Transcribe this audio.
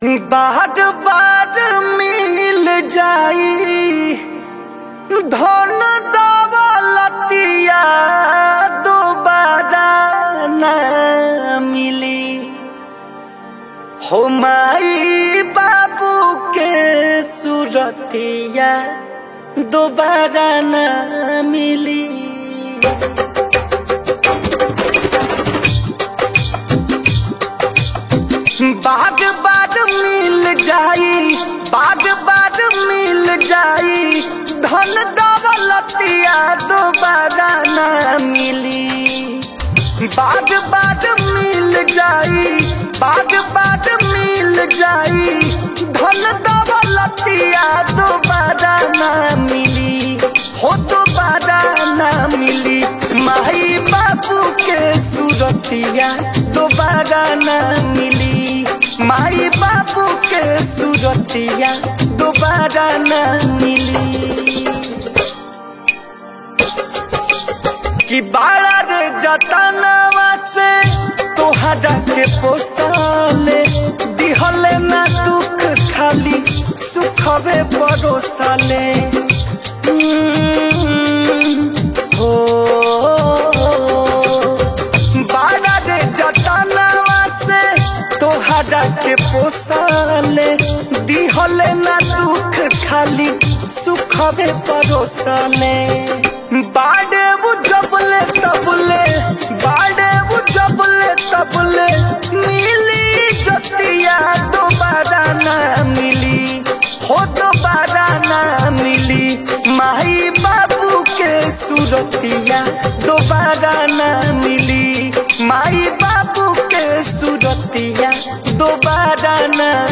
बाट बाट मिल जाई धन दौलतिया दोबारा न मिली हो माई बाबू के सुरतिया दोबारा न मिली बाग बाग मिल जाई बाग बाग मिल जाई धन दौलतिया दोबारा न मिली बाग बाग मिल जाई बाग बाग मिल जाई धन दौलतिया दोबारा न मिली हो दोबारा न मिली माई बाबू के सूरतिया दोबारा न मिली माई बाबू के सूरतिया दोबारा न मिली कि बाड़ा रे जतनवा से तोहरा के पोसाले दिहले ना दुख खाली सुखवे परोसाले हम्म, हो बाड़ा रे जतनवा से तोहरा के पोसाले दिहले ना दुख खाली सुखवे परोसाले बाड़े वो जबले तबले बाड़े वो जबले तबले मिली जतिया दोबारा ना मिली हो दोबारा ना मिली माई बाबू के सूरतिया दोबारा ना मिली माई बाबू के सूरतिया दोबारा ना